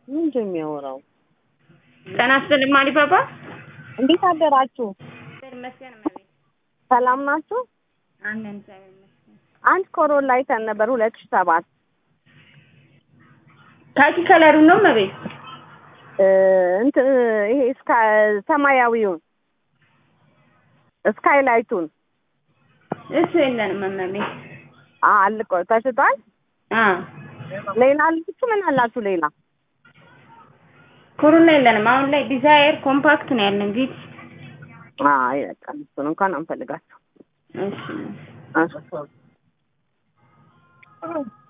ምንድን ነው የሚያወራው? ጤና ይስጥልኝ አሊባባ። እንዴት አደራችሁ? እግዚአብሔር ይመስገን እመቤት። ሰላም ናችሁ? አለን እግዚአብሔር ይመስገን። አንድ ኮሮላ አይተን ነበር ሁለት ሺህ ሰባት ካኪ ከለሩ ነው እመቤት። እ እንትን ይሄ እስካ ሰማያዊውን ስካይላይቱን እሱ የለንም እመቤት። አ አልቆ ተሽጧል። አ ሌላ አላችሁ? ምን አላችሁ ሌላ? ኮሮላ የለንም አሁን ላይ ዲዛይር ኮምፓክት ነው ያለን ቪት። አይ በቃ እሱን እንኳን አንፈልጋችሁ። እሺ እሺ